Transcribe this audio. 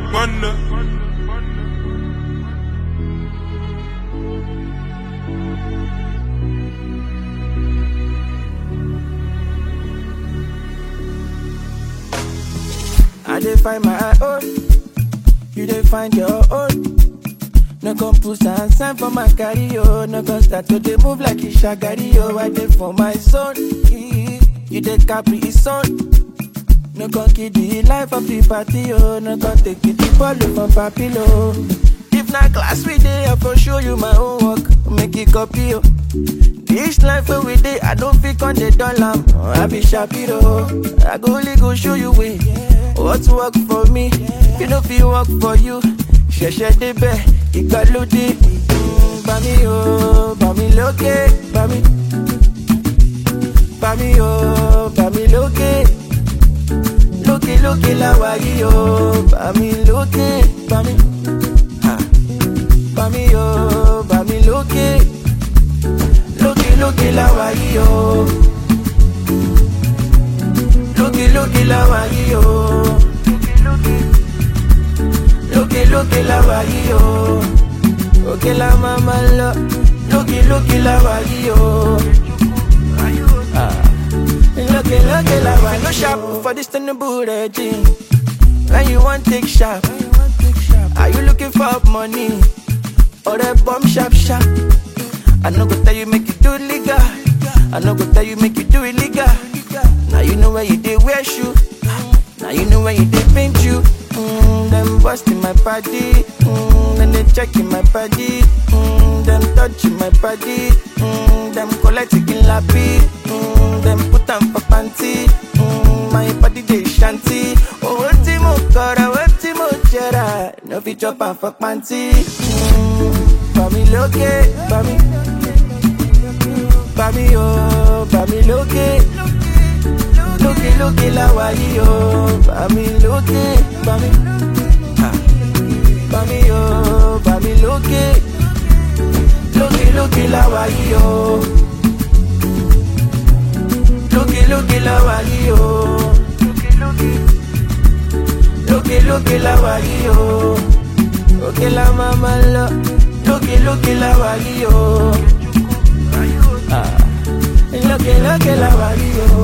gbọ́nà. I dey find my own, you dey find your own. No come put and sign for my carry oh. No come start to dey move like a shagari oh. I dey for my zone, eh. you dey capri his son. No come kill the life of the party oh. No come take it the ball from papilo. If na class we dey, I for show you my own work. Make it copy oh. This life where we dey, I don't fit on the dollar. I be Shapiro. I go only go show you way. What work for me, you know fit work for you. Ṣẹ̀ṣẹ̀ débẹ̀, ìgbàlódé. Mm, Bá mi o, bá mi lókè, bá mi. Bá mi o, bá mi lókè. Lókè lókè láwa yìí o, bá mi lókè, bá mi. Ha. Bá mi o, bá mi lókè lókè lókè láwa yìí o lókè lókè láwa yìí o lókè lókè láwa yìí o òkè la máa ma lọ lókè lókè láwa yìí o Ah. lókè lókè láwa no sharp for this tinubu regime when you wan take sharp are you looking for money ọ̀rẹ́ bomb sharp sharp. I no go tell you make you do it legal. I no go tell you make you do it legal. Now you know where you did wear shoe. Now you know where you did paint you. Mm, them busting my body. Mm, then they checking my body. Mm, them touching my body. Mm, them collecting lappy. Mm, them put them for panty. Mm, my body they shanty. Oh, what mo kora, what mo jera. No fit chop am for panty. Mm, Bami lókè, bami. Bami o, bami lókè. Lókè lókè láwa yìí o, bami lókè, bami. Ha. Bami o, bami lókè. Lókè lókè láwa yìí o. Lókè lókè láwa yìí o. Lókè lókè láwa yìí o. Òkè la máa ma lọ. Lókè lókè láwa yìí o. Ah. Lókè lókè láwa yìí o.